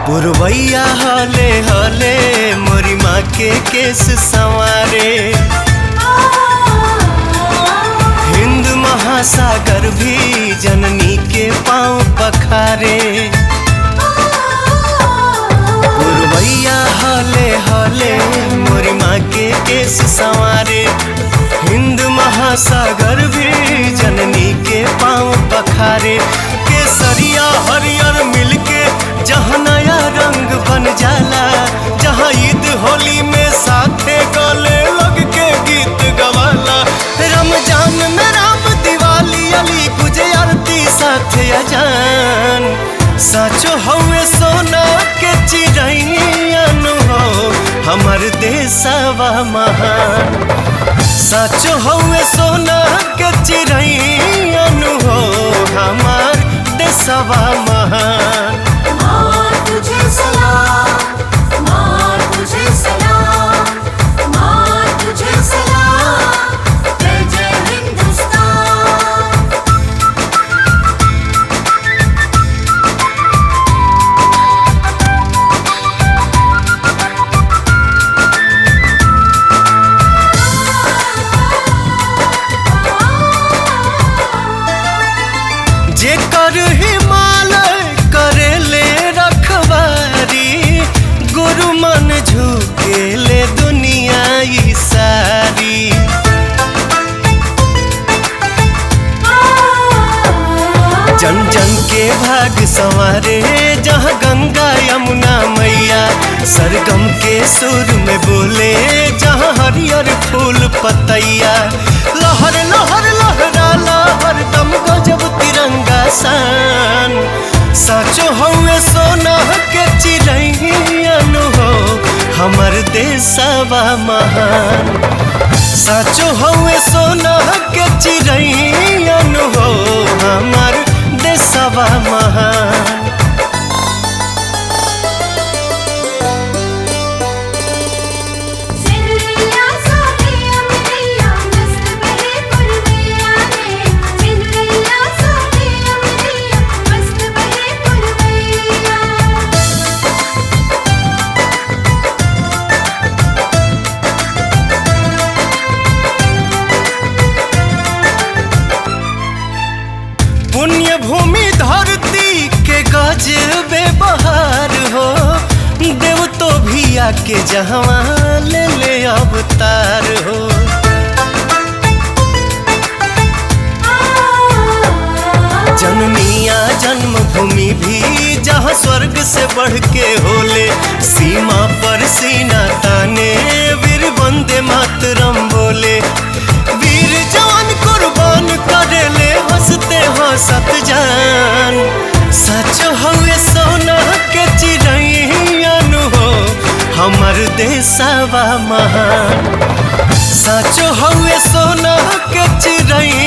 पुरवैया हले हले मोरी माँ के केस संवारे हिंद महासागर भी जननी के पाँव पखारे पुरवैया हले हले मोरी माँ के केस संवारे हिंद महासागर भी जननी के पाँव पखारे केसरिया हरियर मिलके जहाँ नया रंग बन जाला जहाँ ईद होली में साथे गले लग के गीत गवाला रमजान में राम दिवाली अली गुजे आरती साथे अजान साचो हवे सोना के चिड़ैन हो हमर देशवा महान साचो हवे सोना के चिड़ैन हो हमार देशवा महान माँ तुझे सलाम माँ तुझे सलाम माँ तुझे सलाम जय जय हिंदुस्तान जेकर हिमालय करेले रखवारी गुरु मन झुकेले दुनिया ई सारी जन जन के भाग संवारे जहाँ गंगा यमुना मैया सरगम के सुर में बोले जहाँ हरियर फूल पतैया लहर लहर लहरा लहर दम गजब तिरंगा सान साचो हवे सोना के चिड़ैन हो हमर देशवा महान साचो हवे सोना के चिड़ैन हो हमर देशवा महान सिंदरिया सोनिया मिलिया मस्त बहे पुरवैया रे सिंदरिया सोनिया मिलिया मस्त बहे पुरवैया पुण्य भूमि धरती के गजबे बहार हो देव तो भी आके जहवा ले ले अवतार हो जननिया जन्मभूमि भी जहाँ स्वर्ग से बढ़ के होले सीमा पर सीना ताने वीर वंदे मातरम बोले वीर जवान कुर्बान करेले हंसते हंसत जान सच हवे सोना के चिड़ैन हो हमर देशवा महान साचो हवे सोना के चिड़ैन